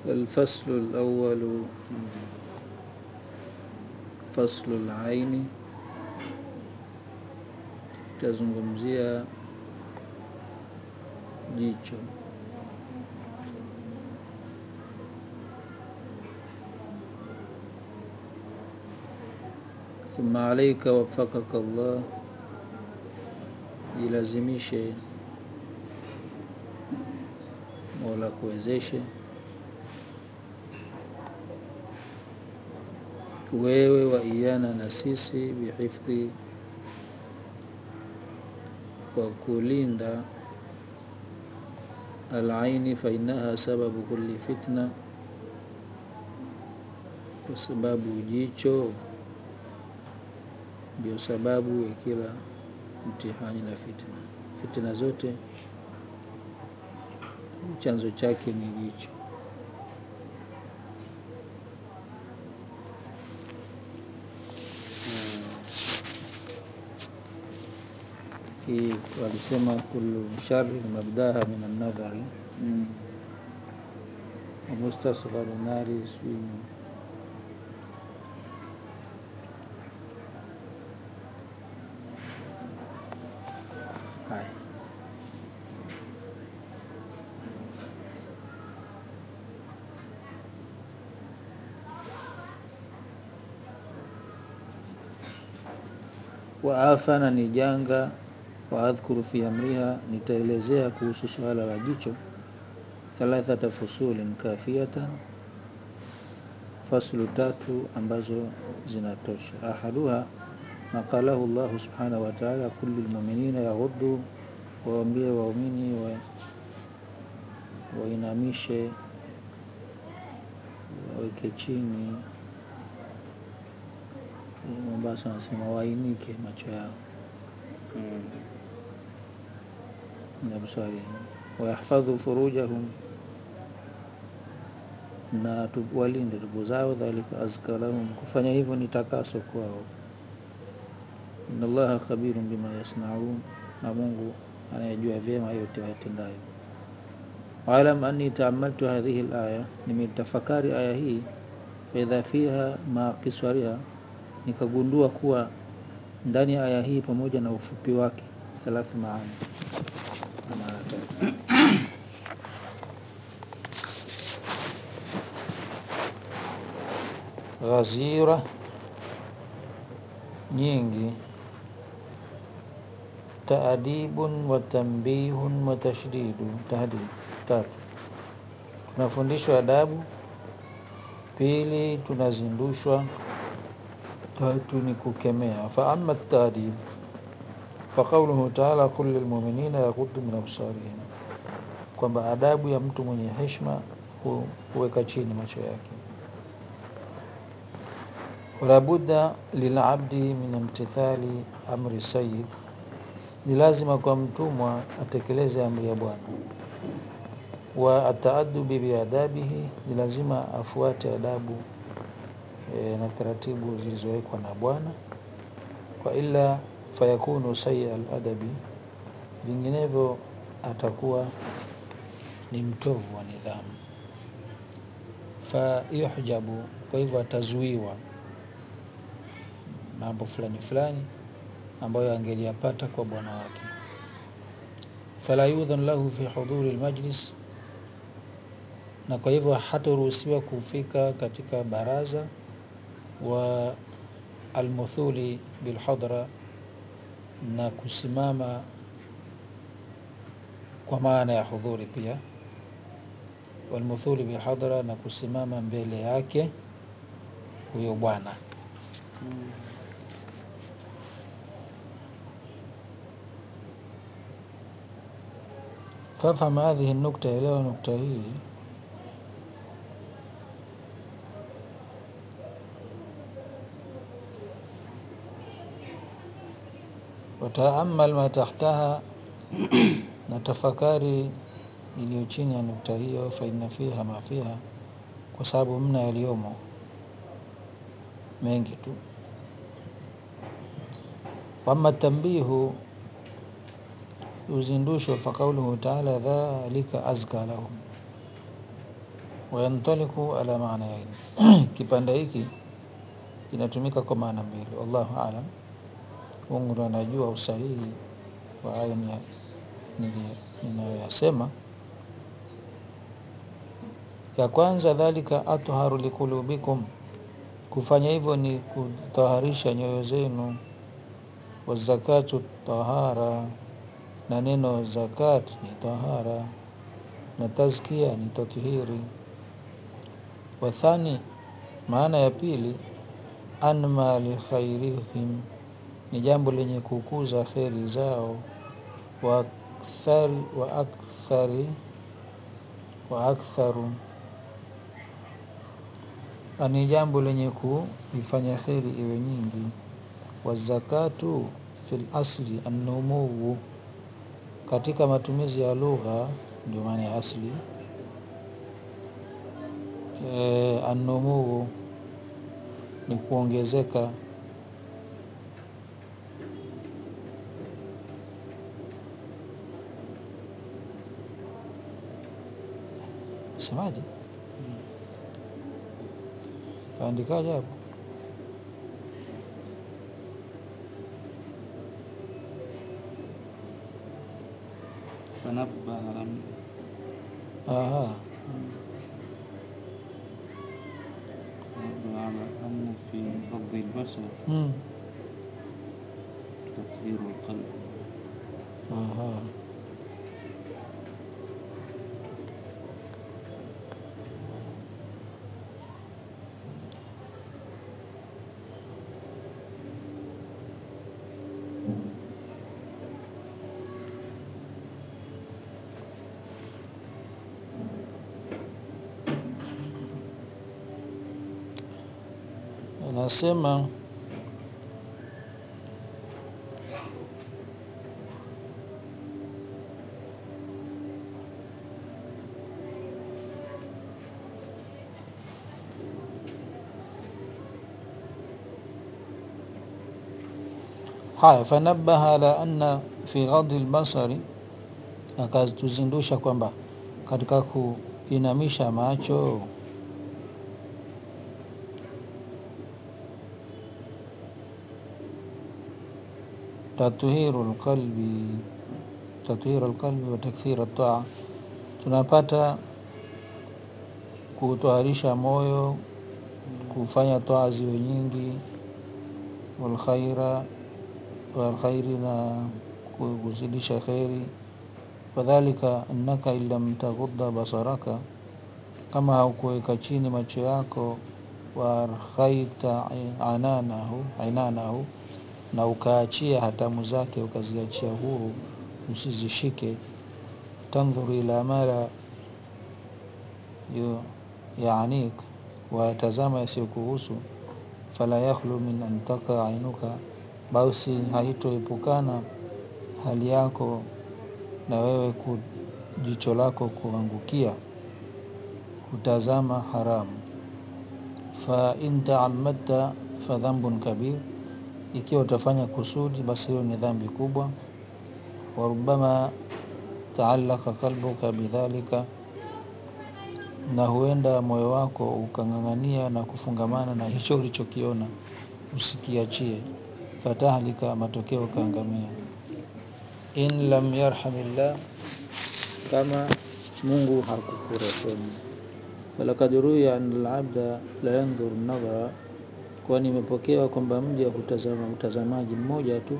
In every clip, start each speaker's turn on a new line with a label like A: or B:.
A: الفصل الأول فصل العين tazungumzia jicho thumma alaika wafakaka Allah jilazimishe mola kuwezeshe wewe wa iyana na sisi bihifdhi kwa kulinda alaini fainaha sababu kulli fitna kwa sababu jicho ndio sababu ya kila mtihani na fitna fitna zote chanzo chake ni jicho hii walisema kullu shari mabdaha min annadhari
B: Mm.
A: wamustasgharu nari sijui haya waafana ni janga waadhkuru fi amriha nitaelezea kuhusu suala la jicho thalathata fusulin kafiyatan faslu tatu ambazo zinatosha ahaduha maqalahu llahu subhanahu wa taala kulli lmuminina yaghuddu waambie waumini wa, wainamishe waweke chini mombasa wanasema wainike macho yao
B: Mm.
A: min absarihim wayahfadhu furujahum na tu- walinde tubu zao dhalika azka lahum kufanya hivyo ni takaso kwao inna allaha khabirun bima yasnaun na mungu anayejua vyema yote wayatendayo waalam anni taamaltu hadhihi laya nimetafakari aya hii faidha fiha ma kiswariha nikagundua kuwa ndani ya aya hii pamoja na ufupi wake thalath maana na maana tatu ghazira nyingi taadibun wa tambihun wa tashdidu tahdid tatu tunafundishwa adabu pili tunazindushwa tatu ni kukemea fa ama taadib faqauluhu taala qul lilmuminina yaghuddu min absarihim kwamba adabu ya mtu mwenye heshima hu- huweka chini macho yake wala budda lilabdi min imtithali amri sayyid ni lazima kwa mtumwa atekeleze amri ya bwana wa ataadubi biadabihi ni lazima afuate adabu e, na taratibu zilizowekwa na bwana kwa ila fayakunu sayia aladabi vinginevyo atakuwa ni mtovu wa nidhamu fayuhjabu kwa hivyo atazuiwa mambo fulani fulani ambayo angeliyapata kwa bwana wake fala yudhan lahu fi hudhuri lmajlis na kwa hivyo hataruhusiwa kufika katika baraza wa almuthuli bilhadra na kusimama kwa maana ya hudhuri pia walmuthuli bilhadra na kusimama mbele yake huyo bwana
B: Mm.
A: fafham hadhihi nukta elewa nukta hii wataamal ma tahtaha na tafakari iliyo chini ya nukta hiyo faina fiha ma fiha kwa sababu mna yaliyomo mengi tu wama tambihu uzindusho faqauluhu taala dhalika azka lahum wayantaliku ala maana yaini kipande hiki kinatumika kwa maana mbili wallahu alam mungu ndo anajua usahihi wa hayo ni- nili- ninayoyasema ya kwanza dhalika atharu likulubikum kufanya hivyo ni kutaharisha nyoyo zenu wazakatu tahara na neno zakat ni tahara na tazkia ni tathiri wathani maana ya pili anma likhairihim ni jambo lenye kukuza kheri zao wa akthari wa akthari wa aktharu na ni jambo lenye kuifanya kheri iwe nyingi wazakatu fil asli annumuwu katika matumizi ya lugha ndio maana ya asli e, annumuwu ni kuongezeka semaje kaandikaje hapo
B: فنبه على
A: Aha.
B: نبه على أن في غض البصر
A: Mm.
B: تطهير القلب
A: Aha. Anasema haya fanabaha ala anna fi ghadhi lbasari akatuzindusha kwamba katika kuinamisha macho tathiru lqalbi tathiru lqalbi wa takthira taa tunapata kutoharisha moyo kufanya taa ziwe nyingi walkhaira walkhairi na kuzidisha kheri wadhalika annaka in lam taghudda basaraka kama haukuweka chini macho yako waarkhaita ananahu ainanahu na ukaachia hatamu zake ukaziachia huru usizishike tandhuru ila mala yu- yaanik wayatazama yasiyokuhusu fala yakhlu min an taqa ainuka basi haitoepukana hali yako na wewe ku, jicho lako kuangukia kutazama haramu fa in taamadta fa dhambun kabir ikiwa utafanya kusudi basi hiyo ni dhambi kubwa warubama taallaka qalbuka bidhalika na huenda moyo wako ukang'ang'ania na kufungamana na hicho ulichokiona usikiachie fatahlika matokeo ukaangamia in lam yarhamillah kama mungu hakukurehemu falakad ruya an labda la yandhuru nadhara kwani imepokewa kwamba mja hutazama utazamaji mmoja tu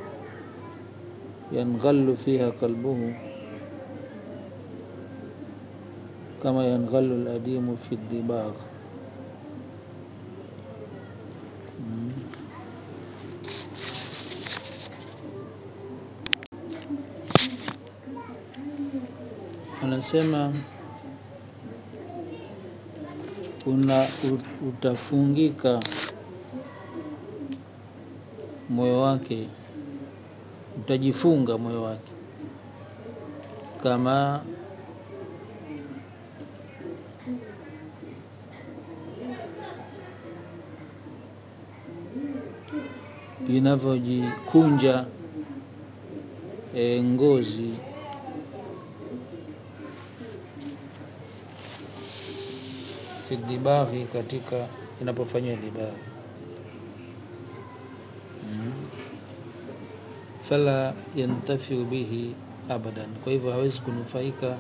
A: yanghallu fiha qalbuhu kama yanghallu ladimu fi dibagh Mm. anasema una ut- utafungika moyo wake utajifunga moyo wake kama inavyojikunja e, ngozi fi dibaghi katika inapofanywa dibaghi mm. fala yantafiu bihi abadan kwa hivyo hawezi kunufaika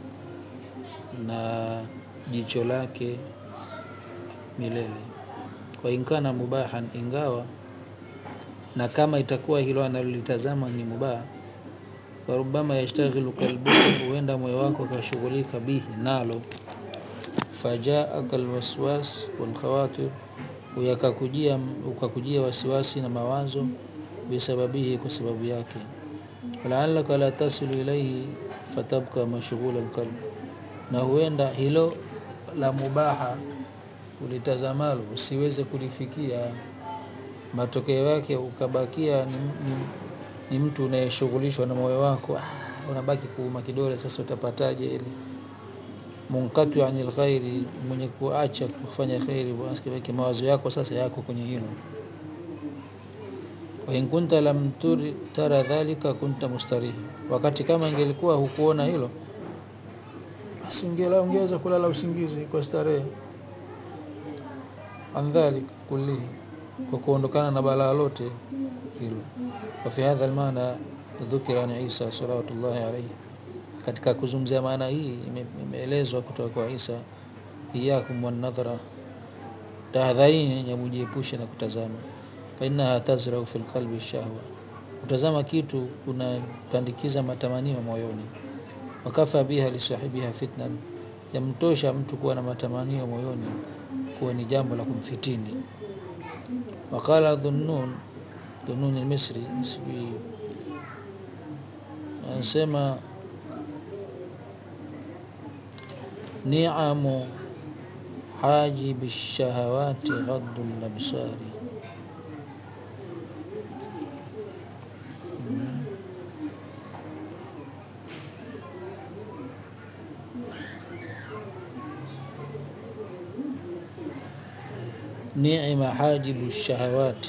A: na jicho lake milele kwa inkana mubahan ingawa na kama itakuwa hilo analolitazama ni mubah warubama yashtaghilu kalbuka huenda moyo wako akashughulika bihi nalo fajaaka alwaswas walkhawatir uyakakujia ukakujia wasiwasi na mawazo bisababihi kwa sababu yake walaalaka la tasilu ilaihi fatabka mashghula alqalb na huenda hilo la mubaha ulitazamalo usiweze kulifikia matokeo yake ukabakia ni, ni, ni mtu unayeshughulishwa na moyo wako ah, unabaki kuuma kidole sasa utapataje ile munkatu anil khairi mwenye kuacha kufanya khairi basi mawazo yako sasa yako kwenye hilo wa in kunta lam turi, tara dhalika kunta mustariha wakati kama ingelikuwa hukuona hilo basi ungeweza kulala usingizi kwa starehe an dhalik kullihi kwa kuondokana na balaa lote hilo wa fi hadha almaana dhukira an Isa salawatullahi alayhi katika kuzungumzia maana hii imeelezwa kutoka kwa Isa iyakum wan nadhara tahadharini ya mujiepushe na kutazama fa innaha tazrau fil qalbi shahwa kutazama kitu kunapandikiza matamanio moyoni wakafa biha lisahibiha fitnan yamtosha mtu kuwa na matamanio moyoni kuwa ni jambo la kumfitini waqala dhunnun dhunnun almisri sijui anasema ni'amu hajibi shahawati ghaddu labsari ni'ma hajibu shahawati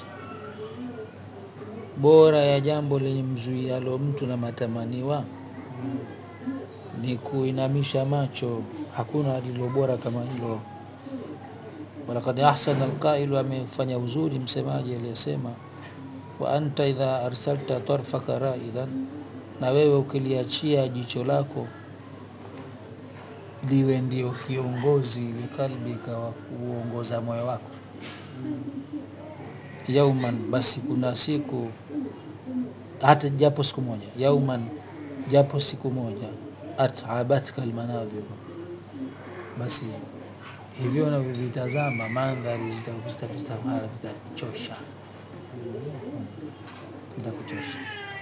A: bora ya jambo lenye mzuialo mtu na matamaniwa ni kuinamisha macho hakuna lilo bora kama hilo walakad ahsana alqailu amefanya uzuri msemaji aliyesema wa anta idha arsalta tarfaka raidan na wewe ukiliachia jicho lako liwe ndio kiongozi likalbika wa kuongoza moyo wako yauman basi kuna siku hata japo siku moja yauman japo siku moja atabatka almanadhiru basi hivyo unavyovitazama mandhari zitakuchosha zitakuchosha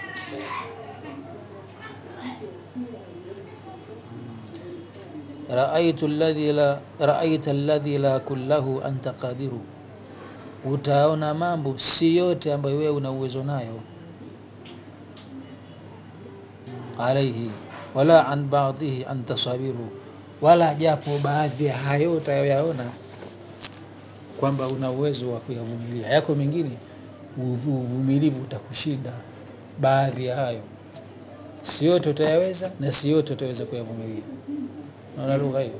A: raaitu alladhi la raaita alladhi la kullahu anta qadiru utaona mambo si yote ambayo wewe una uwezo nayo alaihi wala an baadhihi an tasabiru wala japo baadhi ya hayo utayoyaona kwamba una uwezo wa kuyavumilia yako mengine uvumilivu utakushinda baadhi ya hayo si yote utayaweza na si yote utaweza kuyavumilia naona lugha hiyo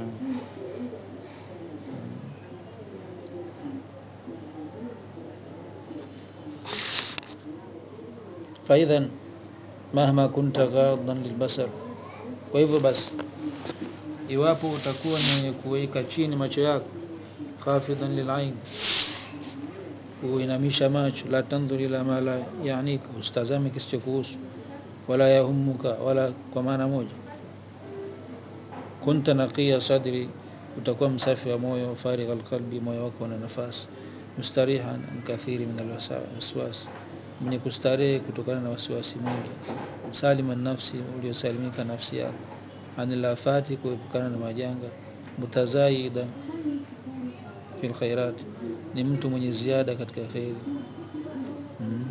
A: faidhan mahma kunta ghadhan lilbasar kwa hivyo basi iwapo utakuwa ni mwenye kuweka chini macho yako khafidhan lilain kuinamisha macho la tandhur ila ma la yanika usitazame kisichokuhusu wala yahumuka wala kwa maana moja kunta naqiya sadri utakuwa msafi wa moyo farigha alqalbi moyo wako una nafasi mustarihan an kathiri min alwaswas mwenye kustarehe kutokana na wasiwasi mwingi salima nafsi uliosalimika nafsi yako anil afati kuepukana na majanga mutazaida fil khairat ni mtu mwenye ziada katika khairi mm.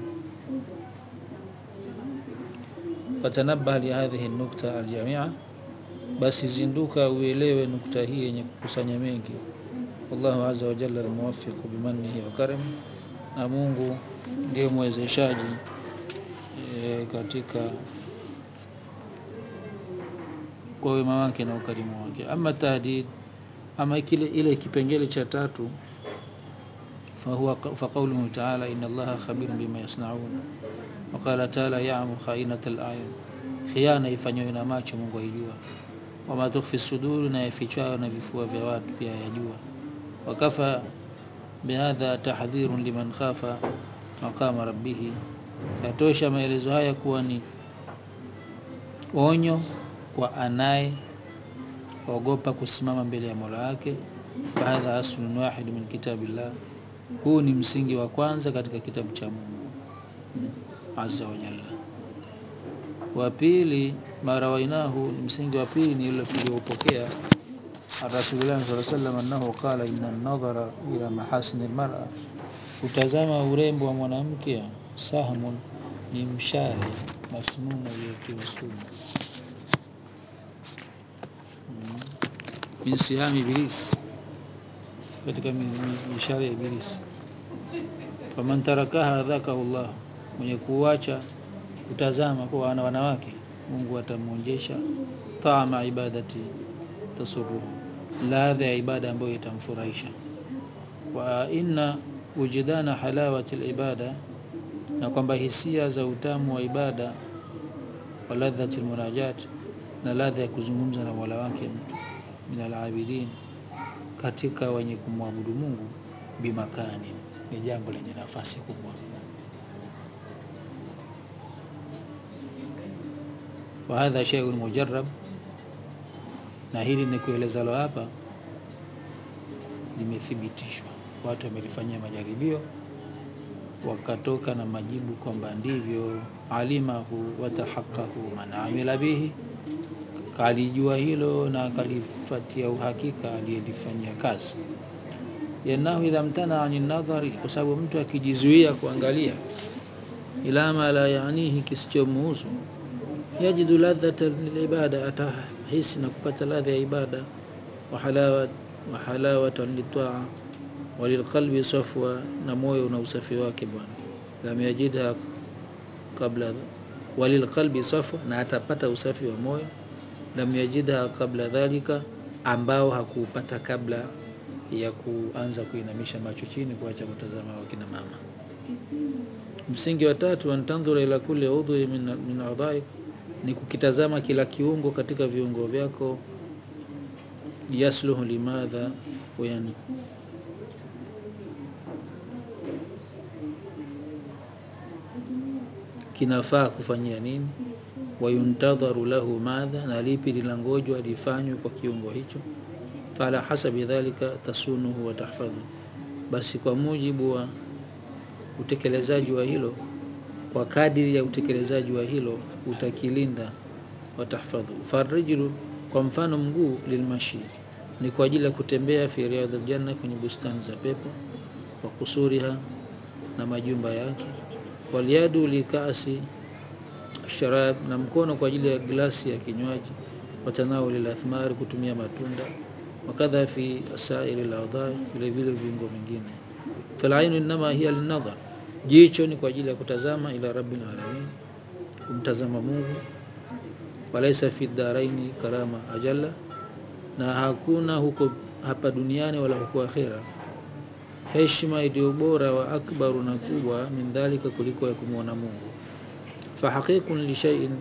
A: fatanabah lihadhihi nukta aljamia basi zinduka uelewe nukta hii yenye kukusanya mengi wallahu azza wa jalla almuwaffiq bimannihi wa karami na Mungu ndiye mwezeshaji e, katika kwa wema wake na ukarimu wake ama tahdid ama kile ile kipengele cha tatu fahuwa faqauluhu taala inna allaha khabirun bima yasnaun waqala taala yamu khainata layun khiana ifanywayo na macho mungu aijua wama tukhfi suduru na yafichwayo na vifua vya watu pia yajua wakafa bihadha tahdhirun liman khafa maqama rabbihi yatosha maelezo haya kuwa ni onyo kwa anaye ogopa kusimama mbele ya mola wake fahadha aslun wahid min kitabillah huu ni msingi wa kwanza katika kitabu cha mungu azza wa jalla wa pili marawainahu ni msingi wa pili ni ile tuliopokea rasulullah saa salam annahu qala inna nadhara ila mahasini lmara kutazama urembo wa mwanamke sahmun ni mshale masmumu uliotiwa sumu min sihami ibilisi katika mishale ya ibilisi faman tarakaha dhakahu llah mwenye kuacha kutazama kwa wana wanawake mungu atamwonjesha taama ibadati tasuruhu ladha ya ibada ambayo itamfurahisha wa inna wujidana halawati libada na kwamba hisia za utamu wa ibada wa ladhati lmunajat na ladha ya kuzungumza na mola wake mtu min alabidin katika wenye kumwabudu mungu bimakani ni jambo lenye nafasi kubwa wa hadha sheiun mujarab na hili ni kuelezalo hapa limethibitishwa watu wamelifanyia majaribio wakatoka na majibu kwamba ndivyo alimahu watahaqahu man amila bihi kalijua hilo na akalifatia uhakika aliyelifanyia kazi yanahu idha mtana ani nadhari kwa sababu mtu akijizuia kuangalia ila ma la yanihi kisichomuhusu yajidu ladhata lilibada atahisi na kupata ladha ya ibada wa halawatan litaa walilqalbi safwa na moyo una usafi wake bwana lam yajidha qabla walilqalbi safwa na atapata usafi wa moyo lam yajidha qabla dhalika ambao hakuupata kabla ya kuanza kuinamisha macho chini kuacha kutazama wakina mama msingi wa tatu antandhura ila kuli udhui min, min adhaik ni kukitazama kila kiungo katika viungo vyako yasluhu limadha yani kinafaa kufanyia nini wayuntadharu lahu madha na lipi linangojwa lifanywe kwa kiungo hicho fala hasabi dhalika tasunuhu wa tahfadhu basi kwa mujibu wa utekelezaji wa hilo kwa kadiri ya utekelezaji wa hilo utakilinda watahfadhu farijlu kwa mfano mguu lilmashi ni kwa ajili ya kutembea fi riyadh aljanna kwenye bustani za pepo wa kusuriha na majumba yake walyadu likasi sharab na mkono kwa ajili ya glasi ya kinywaji watanawuli lathmari kutumia matunda wakadha fi sairi ladhai vile vile viungo vingine falainu innama hiya linadhar jicho ni kwa ajili ya kutazama ila rabbil alamin kumtazama mungu walaisa fi daraini karama ajalla na hakuna huko hapa duniani wala huko akhera heshima iliyo bora wa akbaru na kubwa min dhalika kuliko ya kumwona mungu fahaqiqun lishaiin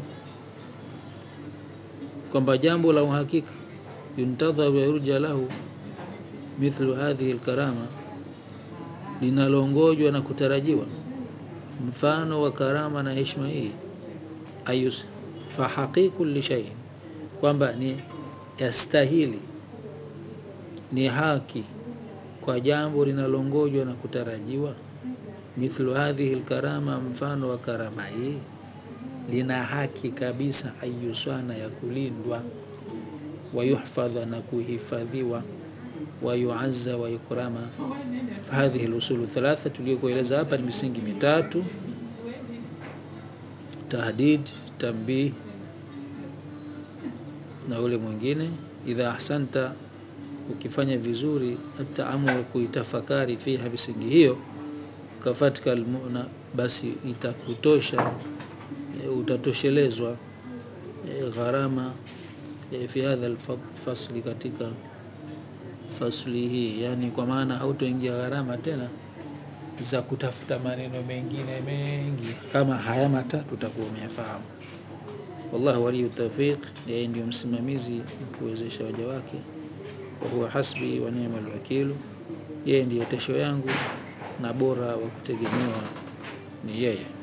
A: kwamba jambo la uhakika yuntadharu yurja lahu mithlu hadhihi lkarama linalongojwa na kutarajiwa mfano wa karama na heshima hii ayus fahaqiqu lishaiin kwamba ni yastahili ni haki kwa jambo linalongojwa na kutarajiwa mithlu hadhihi lkarama mfano wa karama hii lina haki kabisa ayuswana ya kulindwa wayuhfadha na kuhifadhiwa wayuazza wayukrama hadhihi lusulu thalatha tuliyokueleza hapa ni misingi mitatu tahdid tambih na ule mwingine idha ahsanta ukifanya vizuri ataamul kuitafakari fiha misingi hiyo kafatika almuna basi itakutosha e, utatoshelezwa e, gharama e, fi hadha alfasli katika fasli hii, yani kwa maana hautoingia gharama tena za kutafuta maneno mengine mengi kama haya matatu utakuwa umeyafahamu. Wallahu waliyu tawfiq, yeye ndio msimamizi kuwezesha waja wake. Wa huwa hasbi wa ni'mal wakilu, yeye ndiyo tesho yangu na bora wa kutegemewa ni yeye.